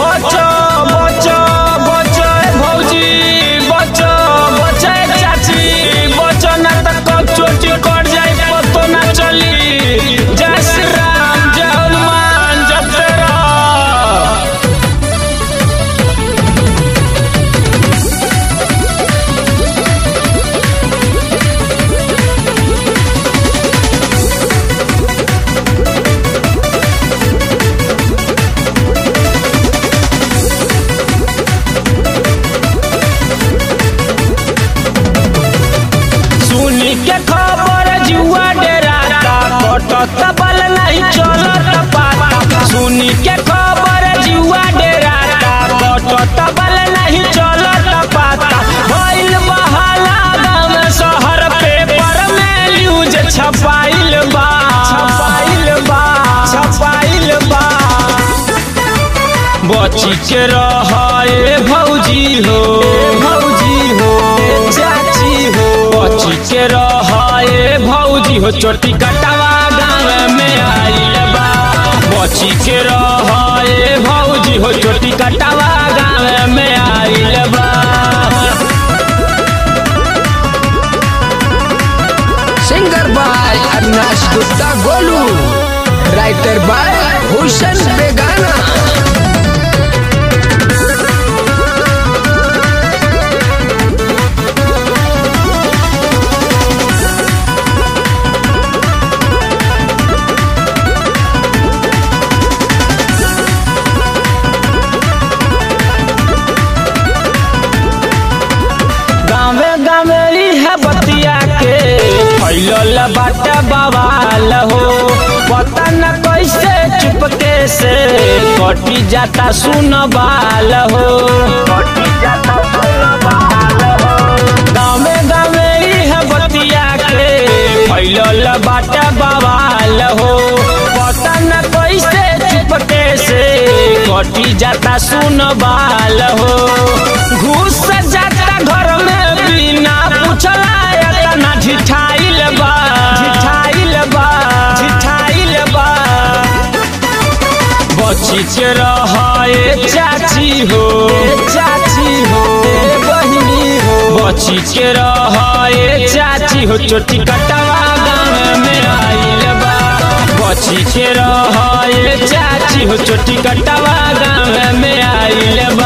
बचो बचो बचो ए भौजी बचो बचो ए चाची बचो ना त कब चोटी कट जाई पतो ना चली जय श्री राम जय हनुमान जपते रहो सुनी के खबर जुआ डेराता कटत बल नहीं चलत पाता सुनी के खबर जुआ डेराता कटत बल नहीं चलत पाता भइल बहाला गाँव शहर पेपर में न्यूज छपाइल बा छपाइल बा छपाइल बा बची के रहे भौजी हो भौजी हो चाची हो बची के रहे भौजी हो चोटी कटवा गाँव में आइल बा बची के रहे भौजी हो चोटी कटवा गाँव में आइल बा singer by Avinash Gupta Golu writer by Hussain बेगाना गाँवे गाँवे है बतिया के फैलल बाटे बवाल हो पता न कैसे चुपके से कटी जाता सुन बाल हो गाँवे गाँवे है बतिया के फैलल बाटे बवाल हो पता न कैसे चुपके से कटी जाता सुन बाल हो घुस जाता घर में बिना पूछला एतना झिठाइल बा झिठाइल बा झिठाइल बा बची के रहे चाची हो चाची हो बहिनी हो बची के रहे चाची हो चोटी कटवा गाँव में आइल बा बची के रहे चाची हो चोटी कटवा गाँव में आइल बा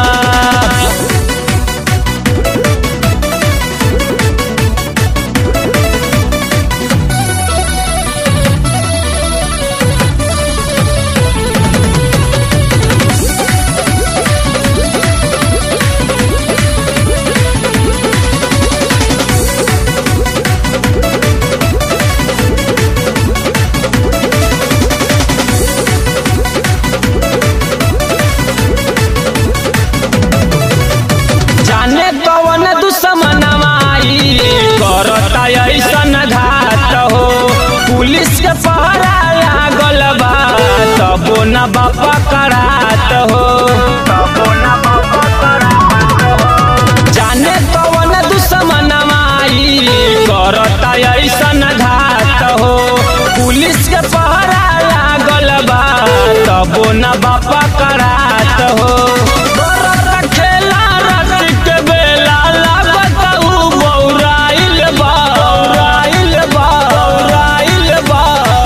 जाने कवन दुश्मनवाई करता ऐसन घात हो पुलिस के पहरा लागल बा तबो न बापा करात हो जाने कवन दुश्मनवाई करता ऐसन घात हो पुलिस के पहरा लागल बा तबो न बापा करात हो बरत खेला राति के बेला लागत उ बौराइल बा बौराइल बा बौराइल बा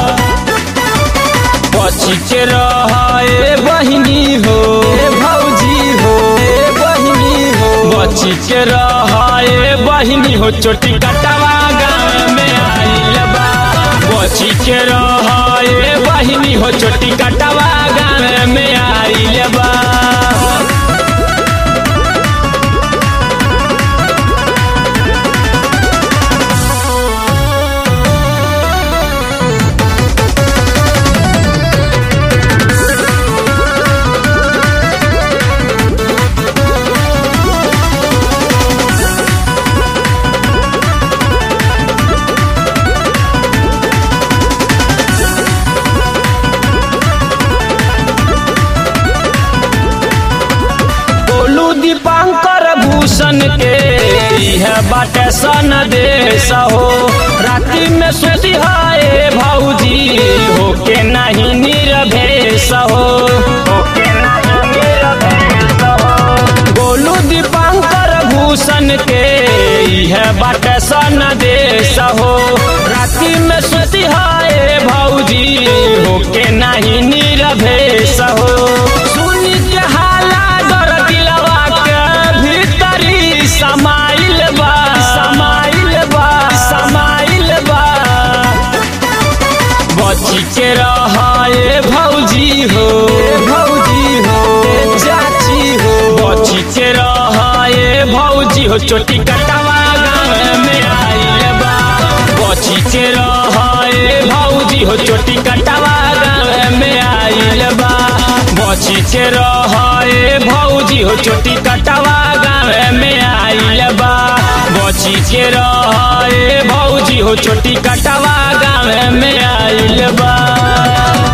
बची के रहे बहिनी हो भौजी हो बहिनी हो बची के रहे बहिनी हो चोटी कटवा गाँव में आइल बा बची के रहे बहिनी हो चोटी कटवा गाँव में आइल बा भूषण के है बाटे सन देश हो राति में सुती है भौजी होके नहीं निर्भेश हो होके नहीं निर्भेश होके नहीं नीरभेश हो सुनी के हाला डर दिलवा के भीतरी समाइल बा समाइल बा समाइल बा बची के रहे भौजी हो भौजी हो चाची हो बची के रहे भौजी हो चोटी कटवा गाँव में आइल बा बची के रहे भौजी हो चोटी कटवा गाँव में आइल बा बची के रहे भौजी हो चोटी कटवा गाँव में आइल बा बची के रहे भौजी हो छोटी कटवा गाँव में आइल बा